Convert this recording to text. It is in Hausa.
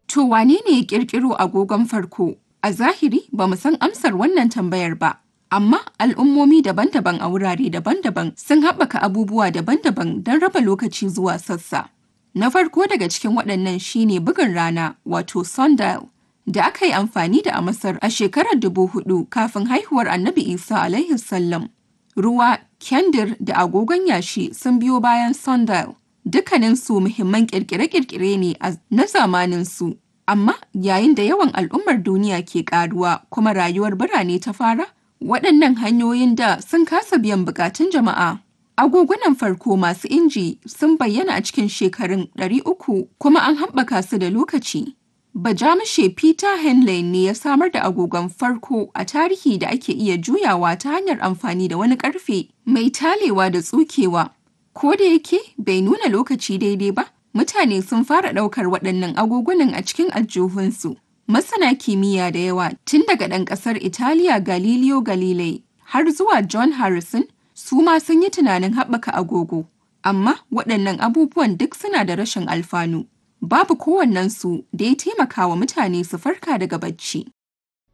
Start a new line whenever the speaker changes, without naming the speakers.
To wane ne ya ƙirƙiro agogon farko? A zahiri ba mu san amsar wannan tambayar ba, amma al'ummomi daban-daban a wurare daban-daban sun haɓaka abubuwa daban-daban don raba lokaci zuwa sassa. Na farko daga cikin waɗannan shine bugun rana wato sundial da aka yi amfani da a Masar a shekarar dubu hudu kafin haihuwar Annabi Isa alaihi sallam. Ruwa, kyandir da agogon yashi sun biyo bayan sundial. Dukkaninsu muhimman ƙirƙire-ƙirƙire ne na zamaninsu. Amma yayin da yawan al'ummar duniya ke ƙaruwa kuma rayuwar birane ta fara, waɗannan hanyoyin da sun kasa biyan bukatun jama'a. Agogunan farko masu inji sun bayyana a cikin shekarun 300 kuma an haɓaka su da lokaci. Bajamushe Peter Henley ne ya samar da agogon farko a tarihi da ake iya juyawa ta hanyar amfani da wani ƙarfe mai talewa da tsukewa. Ko da yake bai nuna lokaci daidai ba, mutane sun fara ɗaukar waɗannan agogunan a cikin aljihunsu. Masana kimiyya da yawa tun daga ɗan ƙasar Italiya Galileo Galilei har zuwa John Harrison su ma sun yi tunanin haɓaka agogo. Amma waɗannan abubuwan duk suna da rashin alfanu. Babu kowannensu da ya taimaka wa mutane su farka daga bacci.